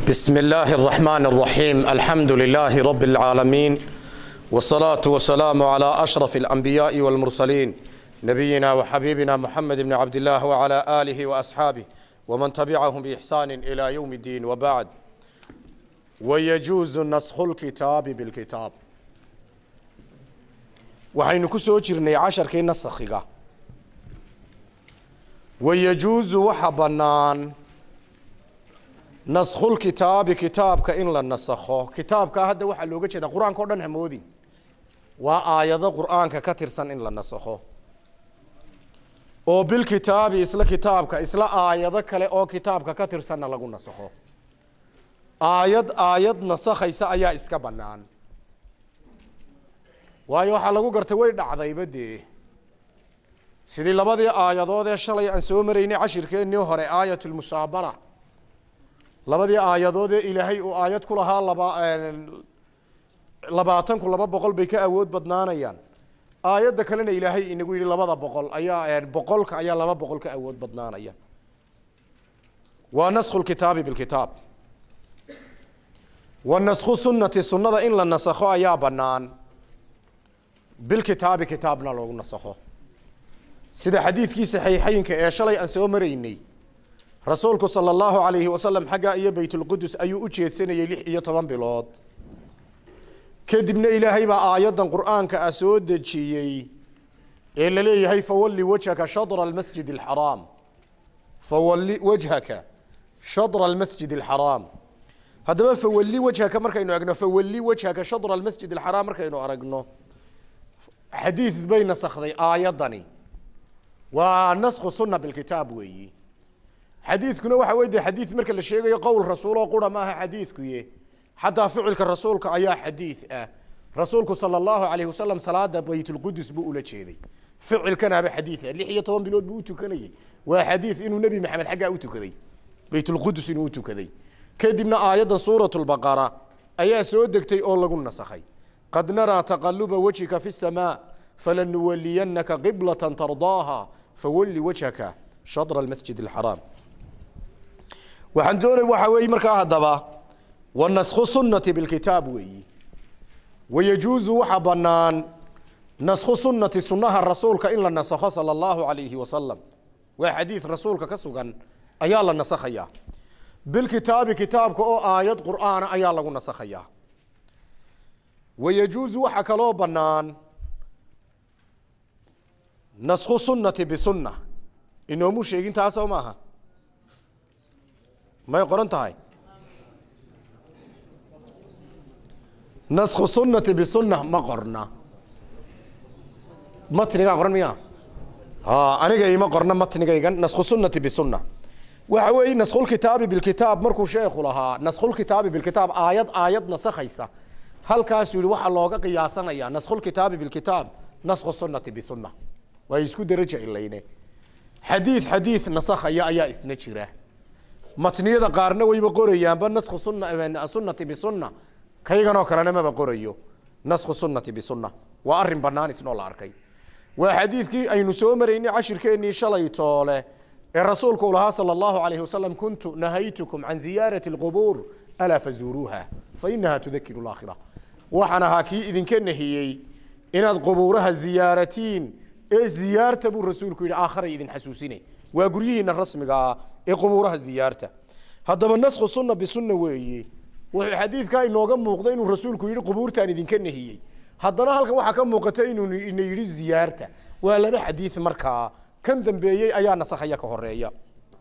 بسم الله الرحمن الرحيم الحمد لله رب العالمين والصلاة والسلام على أشرف الأنبياء والمرسلين نبينا وحبيبنا محمد بن عبد الله وعلى آله وأصحابه ومن تبعهم بإحسان إلى يوم الدين وبعد ويجوز نسخ الكتاب بالكتاب waxaynu ku soo jirnay casharkii nasakhiga wayajuusu waxa bannaan naskhulkitaabi kitaabka in la nasakho kitaabkaa hadda waxaa looga jeeda qur-aanka o dhan hamoodin waa aayado qur-aanka ka tirsan in la nasakho oo bilkitaabi isla kitaabka isla aayado kale oo kitaabka ka tirsanna lagu nasakho aayad aayad nasakhaysa ayaa iska bannaan waayo waxaa lagu gartay way dhacdayba dee sidii labadii aayadood ee shalay aan soo maraynay cashirkeennii hore aayatulmusaabara labadii aayadood ee ilaahay uu aayad ku lahaa laba labaatanku laba boqol bay ka awood badnaanayaan aayadda kalena ilaahay inagu yidhi labada boqol ayaa boqolka ayaa laba boqol ka awood badnaanaya waa naskhu lkitaabi bilkitaab wa naskhu sunnati sunnada in la nasakho ayaa bannaan bilkitaabi kitaabna loogu nasakho sida xadiidkii saxiixeynka ee shalay aan soo maraynay rasuulku sala allahu calayhi wasalam xaggaa iyo baytulqudus ayuu u jeedsanayey lix iyo toban bilood kadibna ilaahay baa aayaddan qur'aanka ah soo dejiyey ee la leeyahay fawalli wajhaka shadra almasjid alxaraam fawalli wajhaka shadra almasjid alxaraam haddaba fawalli wajhaka markaynu egno fawalli wajhaka shadra almasjid alxaraam markaynu aragno xadiid bay nasakday aayaddani waa naskhu sunna bilkitaab weeyi xadiidkuna waxa wey de xadiid marka la sheegayo qowl rasuuloo qura maaha xadiidkuye xataa ficilka rasuulka ayaa xadiid ah rasuulku sala allahu alayh wasalam salaada baytulqudus buu ula jeeday ficilkanaaba xadiid ah lix iyo toban bilood buu u tukanayey waa xadiid inuu nebi maxamed xaggaa u tukaday baytulqudus inuu u tukaday kadibna aayaddan suurat lbaqara ayaa soo degtay oo lagu nasakhay qad naraa taqaluba wajhika fi الsamaa falanuwaliyanaka qiblata tardaaha fawalli wajhaka shadra almasjid alxaraam waxaan doonay waxaa weeye markaa haddaba wa naskhu sunnati bilkitaab weeyi wayajuusu waxa bannaan naskhu sunnati sunnaha rasuulka in la nasakho sala allahu calayhi wasalam waa xadiid rasuulka ka sugan ayaa la nasakhayaa bilkitaabi kitaabka oo aayad qur'aana ayaa lagu nasakhayaa wayajuusu waxaa kaloo bannaan naskhu sunnati bisunna inoomu sheegin taasoo maaha may qoran tahay naskhu sunnati bisunna ma qorna matnigaa qoran miya aniga ima qorna matnigaygan naskhu sunnati bisunna waxa weeye naskhulkitaabi bilkitaab markuu sheekhu lahaa naskhulkitaabi bilkitaab aayad aayad nasakhaysa halkaasuu yihi waxaa looga qiyaasanaya naskhulkitaabi bilkitaab naskhu sunnati bisunna waa isku deraja ilayne xadiid xadiid nasakhaya ayaa isna jira matniyada qaarna wayba qorayaanba naskhu sunna sunnati bisunna kayganoo kalena maba qorayo naskhu sunnati bisunna waa arrin bannaan isnoo la arkay waa xadiidkii aynu soo maraynay cashirkeennii shalay toole ee rasuulku u lahaa sala allahu alayhi wasalam kuntu nahaytukum can ziyaarati alqubuur alaa fazuuruuha fa inaha tudakiru laakhira waxaan ahaa kii idinka nahiyey inaad qubuuraha ziyaaratiin ee ziyaarta buu rasuulku yidhi aakharay idin xasuusine waa guryihiina rasmigaa ee qubuuraha ziyaarta haddaba naskhu sunna bisunna weeye wuxuu xadiidkaa inooga muuqda inuu rasuulku yidhi qubuurtaan idinka nahiyey haddana halkan waxaa ka muuqata inuu ina yidhi ziyaarta waa laba xadiid markaa kan dambeeyey ayaa nasakhaya ka horeeya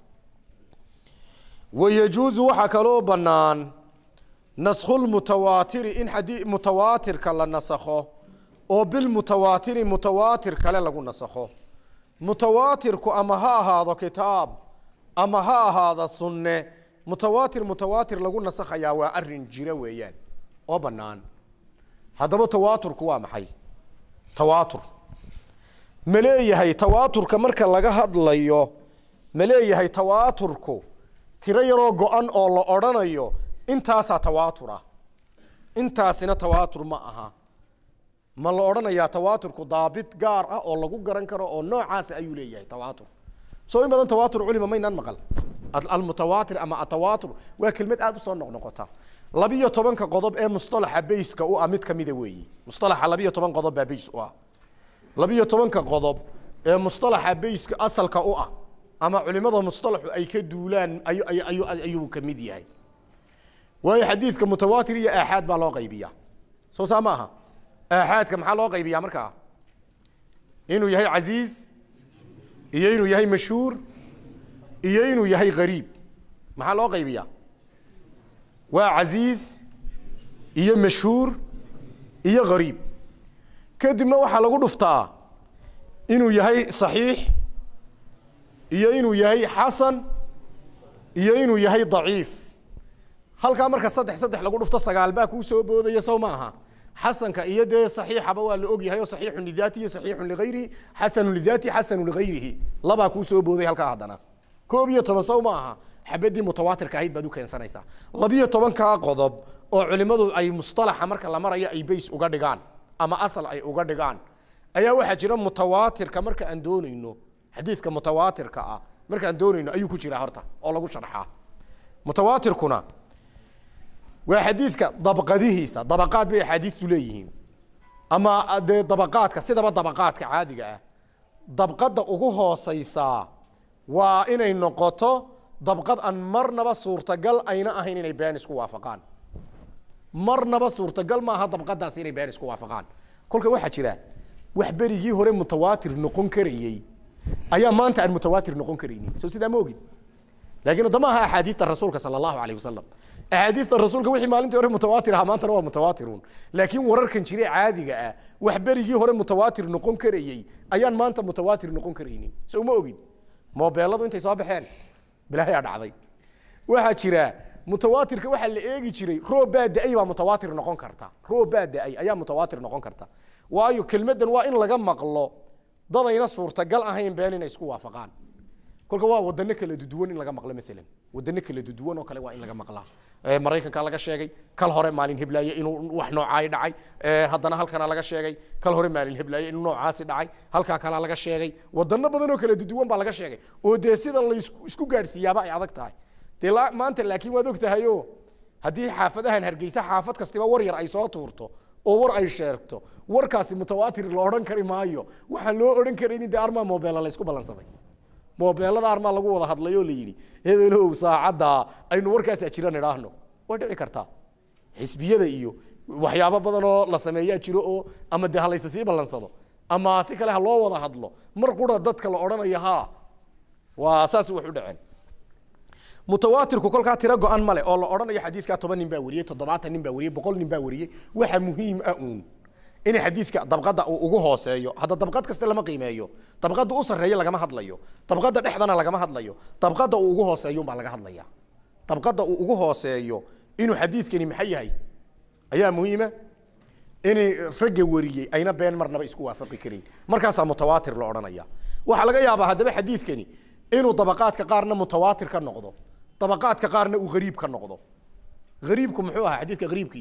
wayajuusu waxaa kaloo bannaan naskhulmutawaatiri in xadii mutawaatirka la nasakho oo bilmutawaatiri mutawaatir kale lagu nasakho mutawaatirku ama ha ahaado kitaab ama ha ahaado sunne mutawaatir mutawaatir lagu nasakhayaa waa arin jira weeyaan oo bannaan haddaba tawaaturku waa maxay tawaatur ma leeyahay tawaaturka marka laga hadlayo ma leeyahay tawaaturku tiro yaroo go-an oo la odrhanayo intaasaa tawaatura intaasina tawaatur ma aha ma la odhanayaa tawaaturku daabit gaar ah oo lagu garan karo oo noocaasa ayuu leeyahay tawaatur soo in badan tawaatur culima maynaan maqal almutawaatir ama atawaatur waa kelmad aada usoo noqnoqota labiyo tobanka qodob ee mustalaxa bayska u ah mid kamida weeyi mustalaxa labiyo toban qodob baa bays u ah labiyo tobanka qodob ee mustalaxa bayska asalka u ah ama culimada mustalaxu ay ka duulaan ayu ayu ayu ayuu ka mid yahay waayo xadiidka mutawaatir iyo aaxaad baa loo qaybiyaa soo saa ma aha aaxaadka maxaa loo qaybiyaa markaa inuu yahay casiiz iyo inuu yahay mashhuur iyo inuu yahay gariib maxaa loo qaybiyaa waa casiiz iyo mashhuur iyo gariib kadibna waxaa lagu dhuftaa inuu yahay saxiix iyo inuu yahay xasan iyo inuu yahay daciif halkaa marka saddex saddex lagu dhufto sagaal baa kuu soo boodaya sow ma aha xasanka iyo dee saxiixaba waa la og yahay oo saxiixun lidaati iyo saxiixun ligayrihi xasanun lidaati xasanun ligayrihi labaa kuu soo booday halkaa haddana koob iyo toban sow ma aha xabadii mutawaatirka ahayd baad u keensanaysaa labiyo tobankaa qodob oo culimadu ay mustalaxa marka la marayo ay bays uga dhigaan ama asal ay uga dhigaan ayaa waxaa jira mutawaatirka marka aan doonayno xadiidka mutawaatirka ah marka aan doonayno ayuu ku jiraa horta oo lagu sharxaa mutawaatirkuna waa xadiidka dabqadihiisa dabaqaad bay axaadiistu leeyihiin ama dee dabaqaadka sidaba dabaqaadka caadiga ah dabqadda ugu hooseysaa waa inay noqoto dabqad aan marnaba suurtagal ayna ahayn inay been isku waafaqaan marnaba suurtagal maaha dabqadaas inay been isku waafaqaan kolka waxaa jira wax berigii hore mutawaatir noqon karayey ayaa maanta aan mutawaatir noqon karaynin soo sidaa ma ogid laakiin hadda ma aha axaadiista rasuulka sala allahu alayh wasalam axaadiista rasuulka wixii maalintii hore mutawaatir ahaa maantana waa mutawaatiruun laakiin wararkan jire caadiga ah wax berigii hore mutawaatir noqon karayey ayaan maanta mutawaatir noqon karaynin soo ma ogid moobeeladu intay soo baxeen bilaahayaa dhacday waxaa jira mutawaatirka waxaa la eegi jiray roob baa da-ay baa mutawaatir noqon karta roob baa da-ay ayaa mutawaatir noqon karta waayo kelmaddan waa in laga maqlo dadayna suurtagal ahayn been inay isku waafaqaan kolka waa wadano kala duduwan in laga maqlo maalan wadano kala duduwan oo kale waa in laga maqlaa maraykanka laga sheegay kal hore maalin heblaaye inuu wax noocaay dhacay haddana halkana laga sheegay kal hore maalin heblaaye inuu noocaasi dhacay halkaa kalaa laga sheegay wadano badan oo kala duduwan baa laga sheegay oo dee sida la isku gaadhsiiyaaba ay adag tahay dee maanta laakiin waad og tahayo haddii xaafadahan hargeysa xaafad kastiba war yar ay soo tuurto oo war ay sheegto warkaasi mutawaatir la odhan kari maayo waxaan loo odhan karaynin dee armaa mobeela la isku ballansaday moobeelada armaa lagu wada hadlay oo la yidhi hebelow saacadda aynu warkaasaa jiran idhaahno way dhici kartaa xisbiyada iyo waxyaabo badan oo la sameeyaa jiro oo ama dee halayse sii ballansado ama si kale ha loo wada hadlo mar qura dadka la odhanayo ha waa saas wax u dhaceen mutawaatirku kolkaa tiro go-an male oo la odhanayo xadiidkaa toban nin baa wariyey toddobaatan nin baa wariyey boqol nin baa wariyey waxa muhiim ah uun in xadiidka dabqada uu ugu hooseeyo hadda dabqad kasta lama qiimeeyo dabqada u sarreeya lagama hadlayo dabqada dhexdana lagama hadlayo dabqada uu ugu hooseeyo baa laga hadlaya dabqada uu ugu hooseeyo inuu xadiidkani maxay yahay ayaa muhiima inay ragga wariyey ayna been marnaba isku waafaqi karin markaasaa mutawaatir la odhanaya waxaa laga yaabaa haddaba xadiidkani inuu dabaqaadka qaarna mutawaatir ka noqdo dabaqaadka qaarna uu hariib ka noqdo hariibku muxuu ahaa xadiidka hariibkii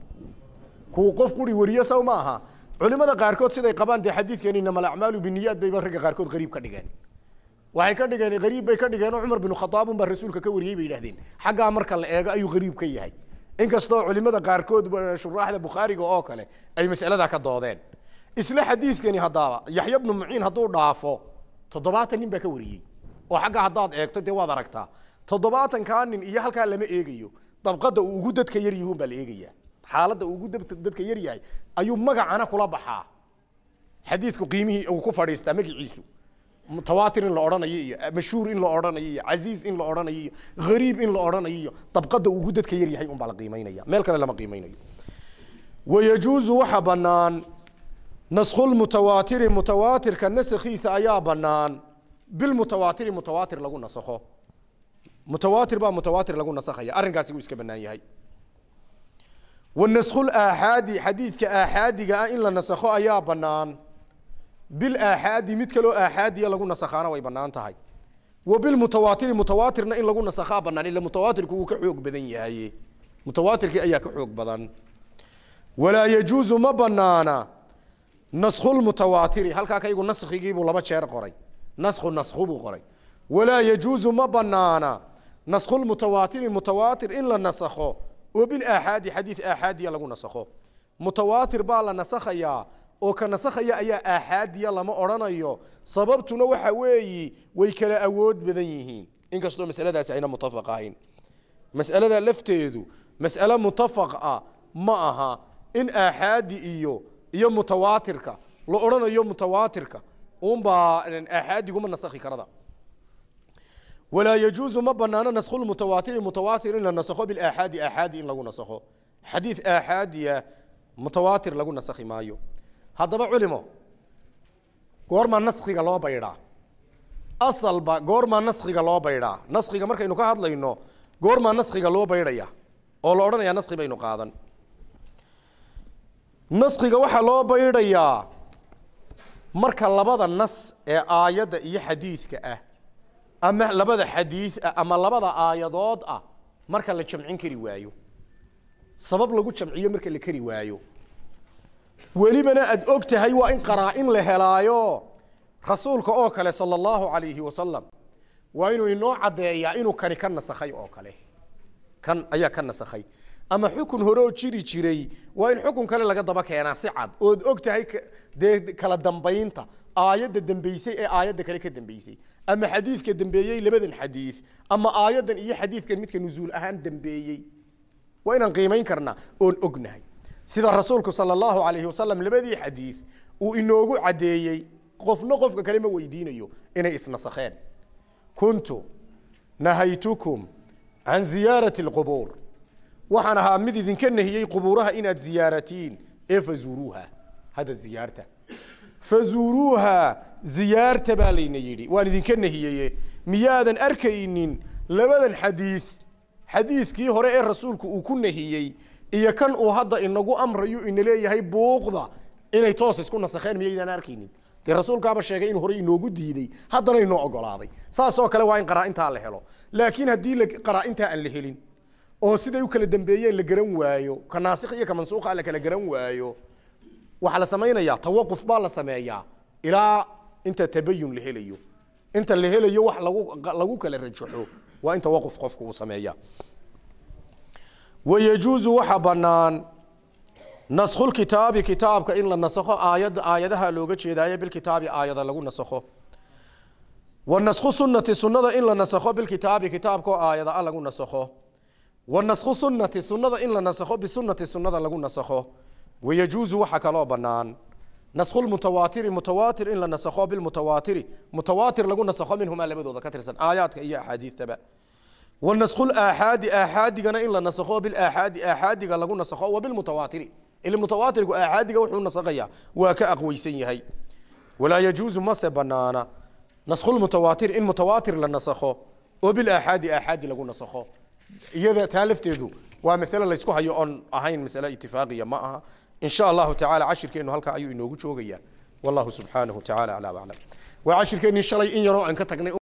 kuwa qof quri wariyo saw ma aha culimada qaarkood siday qabaan dee xadiidkan inama alacmaalu biniyaad bayba ragga qaarkood hariib ka dhigeen waxay ka dhigeen hariib bay ka dhigeen oo cumar binu khataabun baa rasuulka ka wariyey bay yidhahdeen xaggaa marka la eego ayuu hariib ka yahay inkastoo culimada qaarkood shuraaxda bukhaariga oo kale ay masaladaa ka doodeen isla xadiidkani haddaaba yaxya bnu muciin hadduu dhaafo toddobaatan nin baa ka wariyey oo xagga haddaad eegto dee waad aragtaa toddobaatankaa nin iyo halkaa lama eegayo dabqada uu ugu dadka yar yihuun baa la eegayaa xaaladda uu ugu dadka yar yahay ayuu magacana kula baxaa xadiidku qiimihii uu ku fadhiistaa magaciisu mutawaatir in la odhanayo iyo mashhuur in la odhanayo iyo casiiz in la odhanayo iyo hariib in la odhanayo iyo dabqada uu ugu dadka yar yahay unbaa la qiimaynaya meel kale lama qiimaynayo wayajuuzu waxa bannaan naskhulmutawaatiri mutawaatirka nasakhiisa ayaa bannaan bilmutawaatiri mutawaatir lagu nasakho mutawaatir baa mutawaatir lagu nasakhaya arrinkaasi wuu iska bannaan yahay wanaskhul aaxaadi xadiidka aaxaadiga ah in la nasakho ayaa bannaan bil aaxaadi mid kaloo aaxaadiya lagu nasakhaana way bannaan tahay wa bilmutawaatiri mutawaatirna in lagu nasakhaa bannaan ila mutawaatirku wuu ka xoog badan yahay mutawaatirkii ayaa ka xoog badan walaa yajuusu ma banaana naskhulmutawaatiri halkaa kaygu naskhigiibuu laba jeer qoray naskhu naskhu buu qoray walaa yajuusu ma banaana naskhulmutawaatiri mutawaatir in la nasakho oo bilaaxaadi xadiid aaxaadiya lagu nasakho mutawaatir baa la nasakhayaa oo ka nasakhaya ayaa aaxaadiya lama odhanayo sababtuna waxa weeyi way kala awood badan yihiin inkastoo masaladaasi ayna mutafaq ahayn mas'alada lafteedu mas'ale mutafaq ah ma aha in aaxaadi iyo iyo mutawaatirka la odhanayo mutawaatirka unbaa aaxaadiguma nasakhi karada walaa yajuusu ma banaano naskhu lmutawaatiri mutawaatir in la nasakho bilaaxaadi aaxaadi in lagu nasakho xadiid aaxaadiya mutawaatir lagu nasakhi maayo haddaba culimo goormaa naskhiga loo baydhaa asalba goormaa naskhiga loo baydhaa naskhiga markaynu ka hadlayno goormaa naskhiga loo baydhaya oo la odhanayaa naskhi baynu qaadan naskhiga waxaa loo baydhayaa marka labada nas ee aayadda iyo xadiidka ah ama labada xadiid ah ama labada aayadood ah marka la jamcin kari waayo sabab lagu jamciyo marka la kari waayo welibana aada og tahay waa in qaraa-in la helaayo rasuulka oo kale sala allahu calayhi wasalam waa inuu inoo caddeeyaa inuu kani ka nasakhay oo kale kan ayaa ka nasakhay ama xukun hore oo jiri jiray waa in xukun kale laga daba keenaa si cad ood og tahay dee kala dambaynta aayadda dambeysay ee aayadda kale ka dambeysay ama xadiidka dambeeyey labadan xadiid ama aayaddan iyo xadiidkan midka nusuul ahaan dambeeyey waa inaan qiimayn karnaa oon ognahay sida rasuulku sala allahu calayhi wasalam labadii xadiid uu inoogu caddeeyey qofna qofka kale ma weydiinayo inay isnasakheen kuntu nahaytukum can ziyaarati alqubuur waxaan ahaa mid idinka nahiyey qubuuraha inaad ziyaaratiin ee fazuuruuha hadda ziyaarta fazuuruuha ziyaarta baa layna yidhi waan idinka nahiyeye miyaadan arkaynin labadan xadiid xadiidkii hore ee rasuulku uu ku nahiyey iyo kan uu hadda inagu amrayo ina leeyahay buuqda inay toos isku nasakheen miyaydaan arkaynin dee rasuulkaaba sheegay in hore inoogu diiday haddana inoo ogolaaday saasoo kale waa in qaraa-intaa la helo laakiin haddii qaraa-intaa aan la helin oo siday u kala dambeeyeen la garan waayo ka naasikh iyo ka mansuukha la kala garan waayo waxaa la samaynayaa tawaquf baa la sameeyaa ilaa inta tabayun la helayo inta la helayo wax lagu lagu kala rajaxo waa in tawaquf qofku uu sameeya wayajuusu waxa bannaan naskhulkitaabi kitaabka in la nasakho aayad aayadaha looga jeedaayo bilkitaabi aayada lagu nasakho wa naskhu sunnati sunnada in la nasakho bilkitaabi kitaabkaoo aayada a lagu nasakho wa naskhu sunnati sunnada in la nasakho bisunati sunnada lagu nasakho wayajuusu waxa kaloo bannaan naskhu lmutawaatiri mutawaatir in la nasakho bilmutawaatiri mutawaatir lagu nasakho minhumaa labadooda ka tirsan aayaadka iyo axaadiistaba wa naskhu laaxaadi aaxaadigana in la nasakho bilaaxaadi aaxaadiga lagu nasakho wa bilmutawaatiri ila mutawaatirku aaxaadiga wuxuu nasakhayaa waa ka aqweysan yahay walaa yajuusu mase banaana naskhu lmutawaatir in mutawaatir la nasakho oo bilaaxaadi aaxaadi lagu nasakho iyada taa lafteedu waa masale laysku hayo oon ahayn masale itifaaqiya ma aha in sha allahu tacala cashirkeenu halkaa ayuu inoogu joogayaa wallahu subxaanahu tacala aclaa aclam waa cashirkeennii shalay in yaroo aan ka tagnay